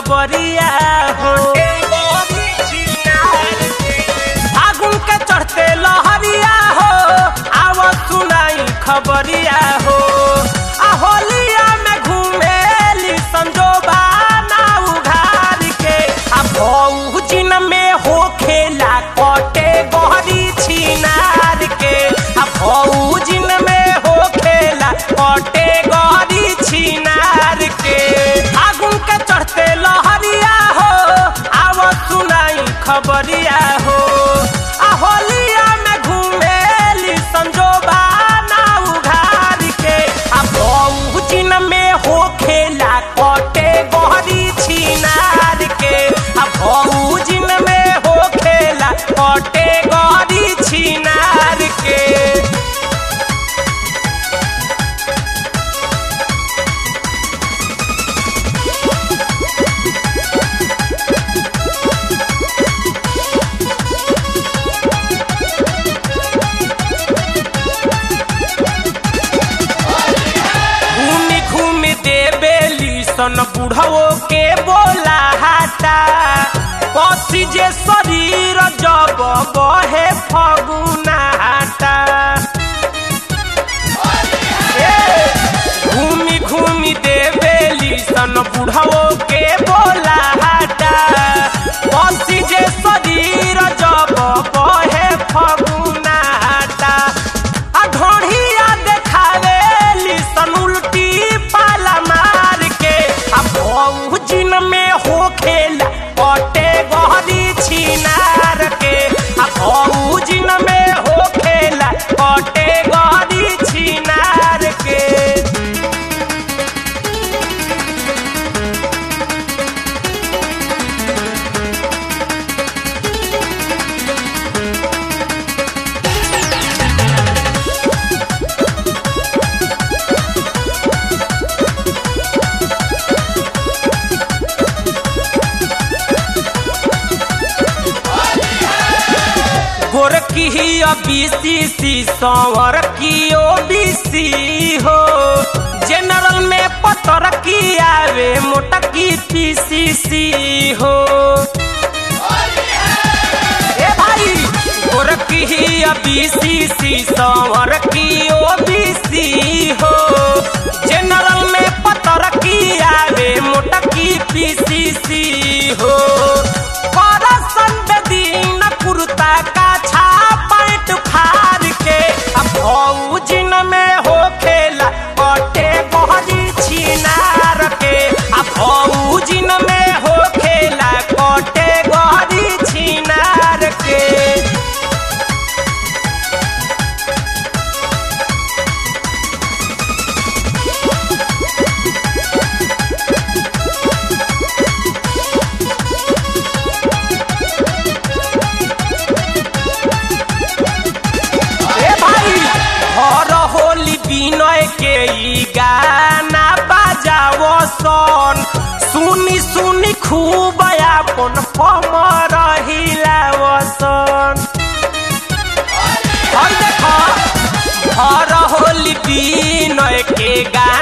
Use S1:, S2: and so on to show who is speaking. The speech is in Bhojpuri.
S1: खबरिया हो फागुन के चढ़ते लहरिया हो आव सुनाई खबरिया हो आ होलिया में घूमेली संजोबा ना उघार के आ भौजिन में हो खेला कटे गहरी छिनार के आ भौजिन में हो खेला कटे गहरी छिनार के फागुन के चढ़ते लहरिया हो आव सुनाई खबरिया हो आ होलिया में घूमेली संजोबा ना उघार के आ भौजिन में हो खेला कटे गहरी छिनार के आ भौजिन में हो खेला कटे गहरी छिनार के घूमी घूमी देवेली सन बुढ़वो के बोला हाटा पसी जे शरीर जब बहे फगुना हाटा ए, घूमी घूमी देवेली सन बुढ़वो के बोला हाटा पसी जे शरीर जब बहे फगुना हाटा आ ढोढ़िया देखावेली सन उल्टी पाला मार के आ भौजिन में हो खेला कटे गहरी छिनार के आ भौजिन में हो खेला कटे गहरी छिनार के गोरकी बीसी सवर की ओ बीसी हो जनरल में पतर की आवे मोटकी पीसीसी हो ए भाई गोरकी बीसी सवर की ओ बीसी हो जनरल में पतर की आवे मोटकी पीसीसी हो करसन बेदीन कुर्ता का पैंट फाड़ के अब भौजिन में हो खेला कटे बहरी छिनार के अब भौजिन में हो खेला कटे गहरी छिनार के ए भाई हर होली विनय के ई गाना बाजावो सन सुनी सुनी खूब अपन कमर हिलावो सन हई देखो हर होली विनय के गाना